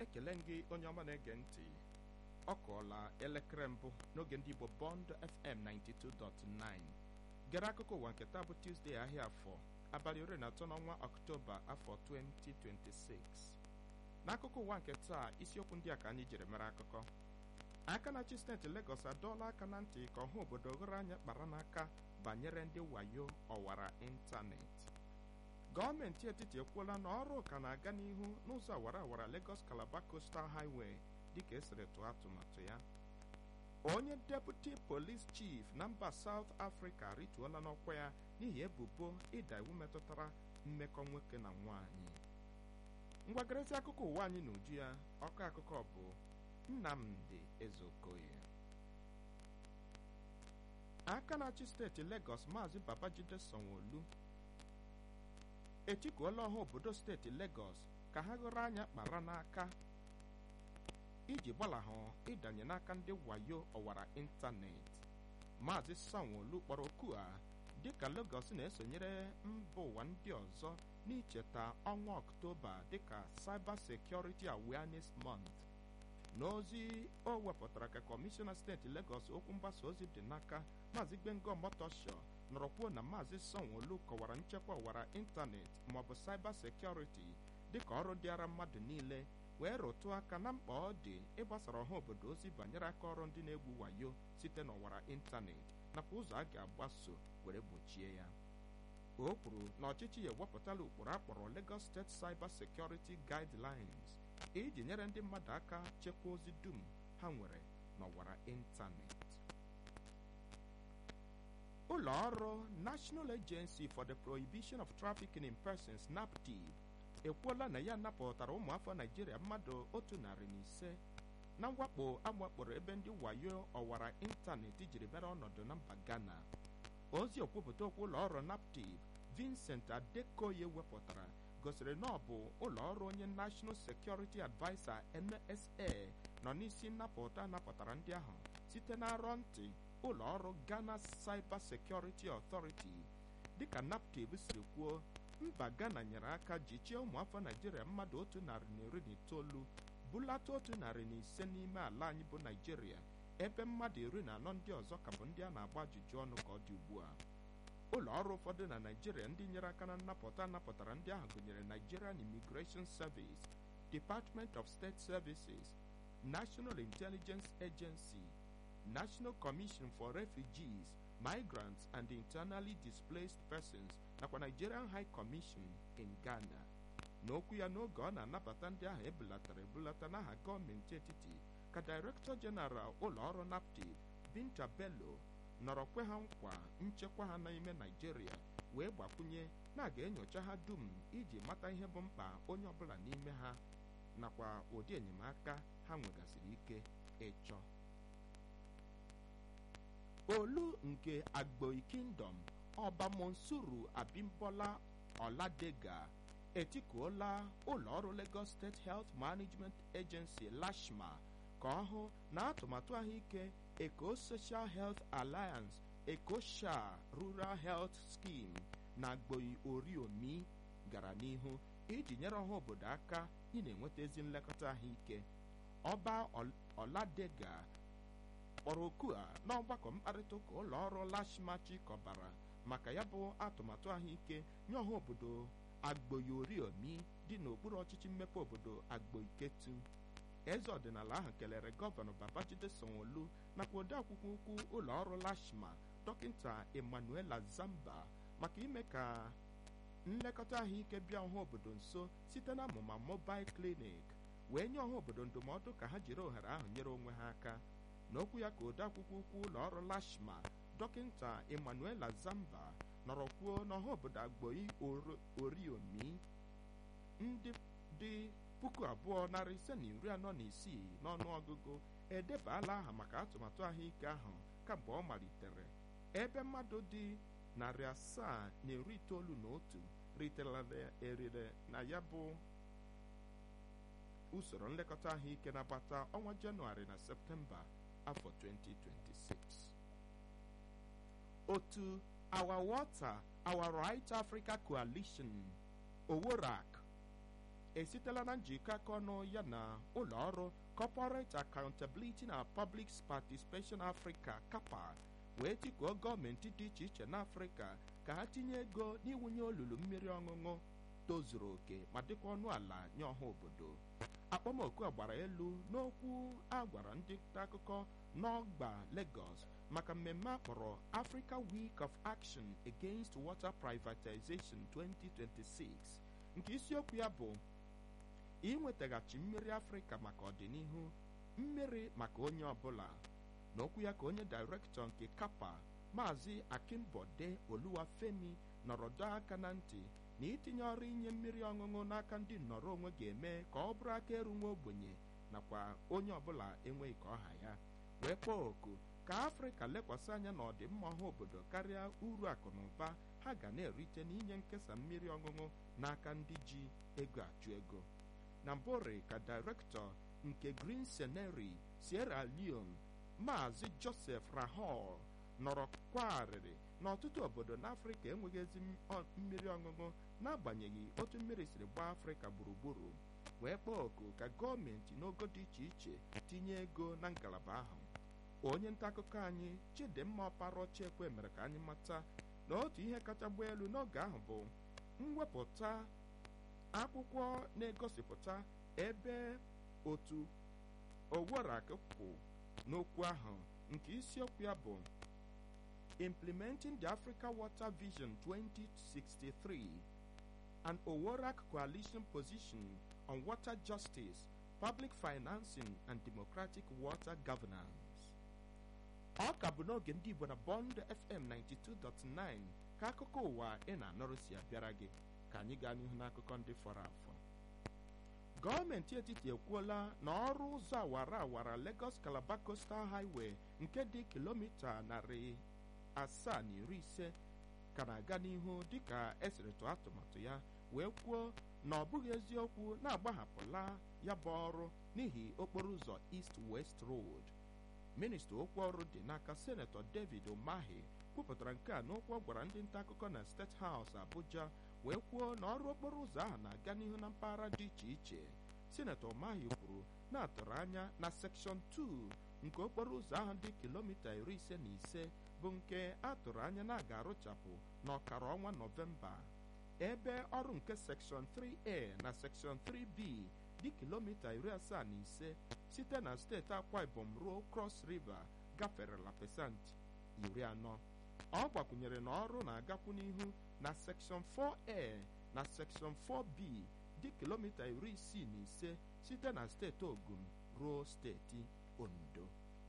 ekele gị onye ọma na-ege ntị ọ kụọla elekere mbụ n'oge ndị Igbo Bond FM 92.9 gere akụkọ ụwa nke taa bụ Tuesday ahịa afọ abalị iri na atọ n'ọnwa Ọktoba afọ 2026 n'akụkọ ụwa nke taa isiokwu ndị a ka anyị jiri mere akụkọ aka na-achị steeti Lagos adọọla aka na ntị ka ọha obodo ghere anya kpara n'aka banyere ndị wayo ọwara ịntanetị gọọmenti etiti ekwuola na ọrụ ka na-aga n'ihu n'ụzọ awara awara Lagos Calabar Coastal Highway dịka esiri tụọ atụmatụ ya onye deputi polis chief na mba South Africa rituola n'ọkwa ya n'ihi ebubo ịda iwu metụtara mmekọ nwoke na nwaanyị ngwagarịsị akụkọ ụwa anyị na uju ya ọkọ akụkọ bụ Nnamdi Ezeokoye aka na-achị steeti Lagos maazị Babajide Sanwo-Olu etikuola ọha obodo steeti Lagos ka ha ghọrọ anya kpara n'aka iji gbalahụ ịdanye n'aka ndị wayo ọwara ịntanetị maazị Sanwo-Olu kpọrọ oku a dịka Lagos na-esonyere mba ụwa ndị ọzọ n'icheta ọnwa Ọktoba dịka Cyber Security Awareness Month n'ozi o wepụtara ka kọmishọna steeti Lagos okwu mgbasa ozi dị n'aka maazị Gbengo Motosho nọrọ kwuo na maazị Sanwo-Olu kọwara nchekwa ọwara ịntanetị maọbụ cyber security dịka ọrụ dịara mmadụ niile wee rụtụ aka na mkpa ọ dị ịgbasara ọha obodo ozi banyere aka ọrụ ndị na-egwu wayo site n'ọwara ịntanetị nakwa ụzọ a ga-agbaso were gbochie ya o kwuru na ọchịchị ya ewepụtala ụkpụrụ akpọrọ Lagos State Cyber Security Guidelines iji nyere ndị mmadụ aka chekwaa ozi dum ha nwere n'ọwara ịntanetị ụlọ ọrụ National Agency for the Prohibition of Trafficking in Persons NAPTIP ekwuola na ya napụtara ụmụafọ Naijiria mmadụ otu narị na ise na mwakpo amwakporo ebe ndị wayo ọwara ịntanetị jiri bịara ọnọdụ na mba Ghana ozi okwupụta okwu ụlọ ọrụ NAPTIP Vincent Adekoye wepụtara gosiri na ọ bụ ụlọ ọrụ onye National Security Adviser NSA nọ n'isi nnapụta napụtara ndị ahụ site na arọ ntị ụlọ ọrụ Ghana Cyber Security Authority dịka NAPTIP siri kwuo mba Ghana nyere aka jichie ụmụafọ Naijiria mmadụ otu narị na iri na itoolu bulata otu narị na ise n'ime ala anyị bụ Naijiria ebe mmadụ iri na anọ ndị ọzọ ka bụ ndị a na-agba ajụjụ ọnụ ka ọ dị ugbu a ụlọ ọrụ ụfọdụ na Naijiria ndị nyere aka na nnapụta napụtara ndị ahụ gụnyere Nigerian Immigration Service Department of State Services National Intelligence Agency National Commission for Refugees Migrants and Internally Displaced Persons nakwa Nigerian High Commission in Ghana n'okwu ya n'oge ọ na-anabata ndị ahụ ebulatara ebulata n'aha gọọmenti etiti ka Director General ụlọ ọrụ NAPTIP Binta Bello nọrọ kwe ha nkwa nchekwa ha n'ime Naijiria wee gbakwunye na a ga-enyocha ha dum iji mata ihe bụ mkpa onye ọbụla n'ime ha nakwa ụdị enyemaka ha nwegasịrị ike ịchọ olu nke Agboi Kingdom ọba Monsuru Abimbola Oladega etikuola ụlọ ọrụ Lagos State Health Management Agency LASHMA ka ọ hụ na atụmatụ ahụike Eco Social Health Alliance EcoSha Rural Health Scheme na Agboi Oriomi gara n'ihu iji nyere ọha obodo aka ị na-enweta ezi nlekọta ahụike ọba Oladega kpọrọ oku a n'ọgbakọ mkparịta ụka ụlọ ọrụ LASHMA chịkọbara maka ya bụ atụmatụ ahụike nye ọha obodo Agboi Oriomi dị n'okpuru ọchịchị mmepe obodo Agboi Ketu eze ọdịnala ahụ kelere gọvanọ Babajide Sanwo-Olu nakwa odeakwụkwọ ukwu ụlọ ọrụ LASHMA dọkịta Emmanuela Zamba maka ime ka nlekọta ahụike bịa ọha obodo nso site na amụma mobile clinic wee nye ọha obodo ndụmọdụ ka ha jiri ohere ahụ nyere onwe ha aka n'okwu ya ka odeakwụkwọ ukwu ụlọ ọrụ LASHMA dọkịta Emmanuela Zamba nọrọ kwuo n'ọha obodo Agboi Oriomi ndị dị puku abụọ narị ise na iri anọ na isii n'ọnụ ọgụgụ edebala aha maka atụmatụ ahụike ahụ kamgbe ọ malitere ebe mmadụ dị narị asaa na iri itoolu na otu riterela erire na ya bụ usoro nlekọta ahụike na-agbata ọnwa Jenụwarị na Septemba afọ 2026 otu Our Water Our Right Africa Coalition Oworak esitela na njikọ aka ọnụ ya na ụlọ ọrụ corporate accountability na public participation africa kapa wee tikuo gọọmenti dị iche iche n'afrịka ka ha tinye ego n'iwunye olulu mmiri ọṅụṅụ tozuru oke ma dịkwa ọnụ ala nye ọha obodo akpọmoku a gbara elu n'okwu a gwara ndị nta akụkọ n'ọgba Lagos maka mmemme akpọrọ Africa Week of Action Against Water Privatization 2026 nke isiokwu ya bụ inwetaghachi mmiri afrịka maka ọdịnihu mmiri maka onye ọbụla n'okwu ya ka onye dairektọ nke kapa maazị akimbode oluwafemi nọrọ dọọ aka na ntị na itinye ọrụ inye mmiri ọṅụṅụ n'aka ndị nnọrọ onwe ga-eme ka ọ bụrụ aka eru nwa ogbenye nakwa onye ọbụla enweghị ka ọha ya wee kpọọ oku ka afrịka lekwasị anya na ọdịmma ọha obodo karịa uru akụ na ụba ha ga na-erite n'inye nkesa mmiri ọṅụṅụ n'aka ndị ji ego achụ ego na mbore ka dairektọ nke green scenery sierra leone maazị joseph rahol nọrọ kwarịrị na ọtụtụ obodo n'afrịka enweghị ezi mmiri ọṅụṅụ n'agbanyeghị otu mmiri siri gbaa afrịka gburugburu wee kpọọ oku ka gọọmenti n'ogo dị iche iche tinye ego na ngalaba ahụ onye nta akụkọ anyị chidimma ọparọchekwe mere ka anyị mata na otu ihe kacha gbaa elu n'oge ahụ bụ mwepụta akwụkwọ na-egosipụta ebe otu oworak kwụ n'okwu ahụ nke isiokwu ya bụ implementing the africa water vision 2063 an oworak coalition position on water justice public financing and democratic water governance ọ ka bụ n'oge ndị igbo na bond fm 92.9 ka akụkọ ụwa ị na-anọrụ si abịara gị ka anyị gaa n'ihu n'akụkọ ndị fọrọ afọ gọọmenti etiti ekwuola na ọrụ ụzọ awara awara Lagos Calabar Coastal Highway nke dị kilomita narị asaa na iri ise ka na-aga n'ihu dịka esiri tụọ atụmatụ ya wee kwuo na ọ bụghị eziokwu na-agbahapụla ya bụ ọrụ n'ihi okporo ụzọ East West Road minista okwu ọrụ dị n'aka senetọ David Umahi kwupụtara nke a n'okwu ọ gwara ndị nta akụkọ na State House Abuja wee kwuo na ọrụ okporo ụzọ ahụ na-aga n'ihu na mpaghara dị iche iche sinetọ Umahi kwuru na-atụrụ anya na sekshọn 2 nke okporo ụzọ ahụ dị kilomita iri ise na ise bụ nke atụrụ anya na a ga-arụchapụ n'ọkara ọnwa nọvemba ebe ọrụ nke sekshọn 3a na sekshọn 3b dị kilomita iri asaa na ise site na steeti akwa ibom ruo cross river gaferela pesenti iri anọ ọ gbakwunyere na ọrụ na-agakwu n'ihu na sekshọn 4a na sekshọn 4b dị kilomita iri isii na ise site na steeti ogun ruo steeti ondo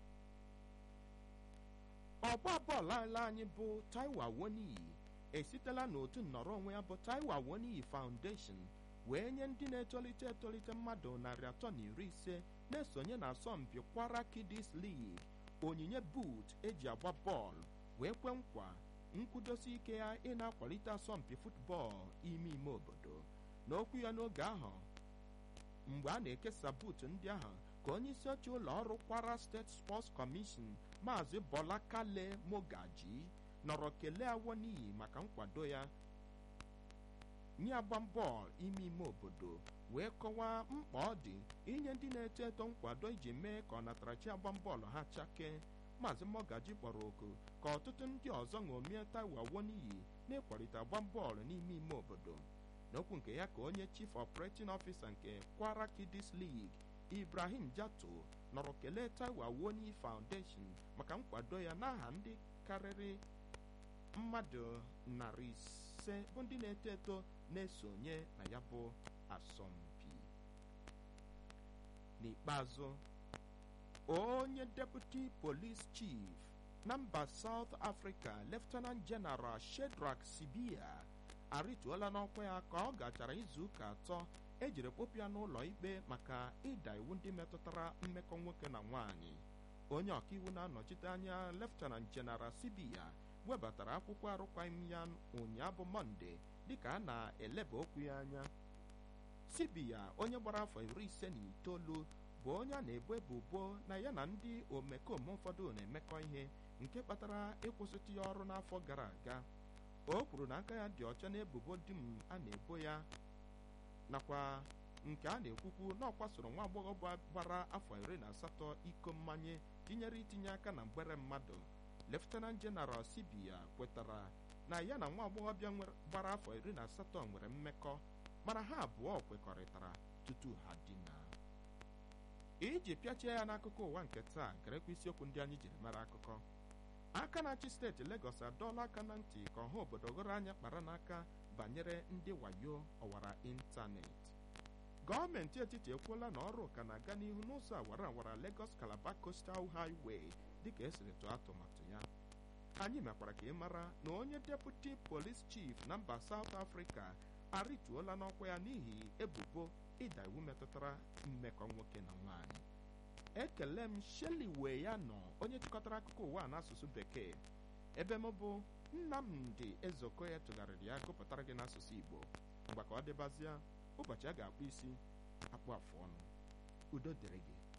ọgba bọọlụ ala anyị bụ taiwo awoniyi esitela n'otu nnọrọ onwe ya bụ taiwo awoniyi foundation wee nye ndị na-etolite etolite mmadụ narị atọ na iri ise na-esonye na asọmpi kwara kidis league onyinye boot eji agba bọọlụ wee kwe nkwa nkwudosi ike ya ị na-akwalite asọmpi futbọọlụ ime ime obodo n'okwu ya n'oge ahụ mgbe a na-ekesa buutu ndị ahụ ka onye isi oche ụlọ ọrụ kwara steeti sports commission maazị bọla kale mogaji nọrọ kelee awoniyi maka nkwado ya nye agba bọọlụ ime ime obodo wee kọwaa mkpa ọ dị inye ndị na-eto eto nkwado iji mee ka ọnatarachi agba bọọlụ ha chakee maazị mogaji kpọrọ oku ka ọtụtụ ndị ọzọ ṅomie taiwo awoniyi na-ịkwalite agba bọọlụ n'ime ime obodo n'okwu nke ya ka onye chief operating officer nke kwara kidis league ibrahim jato nọrọ kelee taiwo awoniyi foundation maka nkwado ya n'aha ndị karịrị mmadụ narị ise bụ ndị na-eto eto na-esonye na ya bụ asọmpi n'ikpeazụ onye deputy police chief na mba south africa lieutenant general shedrack sibia arịtuola n'ọkwa ya ka ọ gachara izu ụka atọ ejiri kpọpụ ya n'ụlọ ikpe maka ịda iwu ndị metụtara mmekọ nwoke na nwanyị onye ọkaiwu na-anọchite anya lieutenant general sibia webatara akwụkwọ arụkwaghịm ya ụnyaahụ bụ mọnde dịka a na-eleba okwu ya anya sibia onye gbara afọ iri ise na itoolu bụ onye a na-ebo ebubo na ya na ndị omekome ụfọdụ na-emekọ ihe nke kpatara ịkwụsịtụ ya ọrụ n'afọ gara aga o kwuru na aka ya dị ọcha n'ebubo dum a na-ebo ya nakwa nke a na-ekwukwu na ọ kwasoro nwa agbọghọ gbara afọ iri na asatọ iko mmanye tinyere itinye aka na mgbere mmadụ leftenant jeneral sibia kwetara na ya na nwa agbọghọbịa gbara afọ iri na asatọ nwere mmekọ mana ha abụọ kwekọrịtara tutu ha dina iji pịachie ya n'akụkọ ụwa nke taa gerekwa isiokwu ndị anyị jiri mara akụkọ aka na-achị steeti Legọs adọọla aka na ntị ka ọha obodo ghọrọ anya kpara n'aka banyere ndị wayo ọwara ịntanetị gọọmenti etiti ekwuola na ọrụ ka na-aga n'ihu n'ụzọ awara awara Lagos Calabar Coastal Highway dịka esiri tụọ atụmatụ ya anyị mekwara ka ị mara na onye deputi police chief na mba South Africa arịtuola n'ọkwa ya n'ihi ebubo ịda iwu metụtara mmekọ nwoke na nwaanyị ekele m Shelley wee ya nọ onye chịkọtara akụkọ ụwa n'asụsụ bekee ebe m bụ Nnamdi Ezeokoye tụgharịrị ya gụpụtara gị n'asụsụ Igbo mgbe ka ọ dịbazịa ụbọchị a ga-akpụ isi akpụ afụ ọnụ udo dịrị gị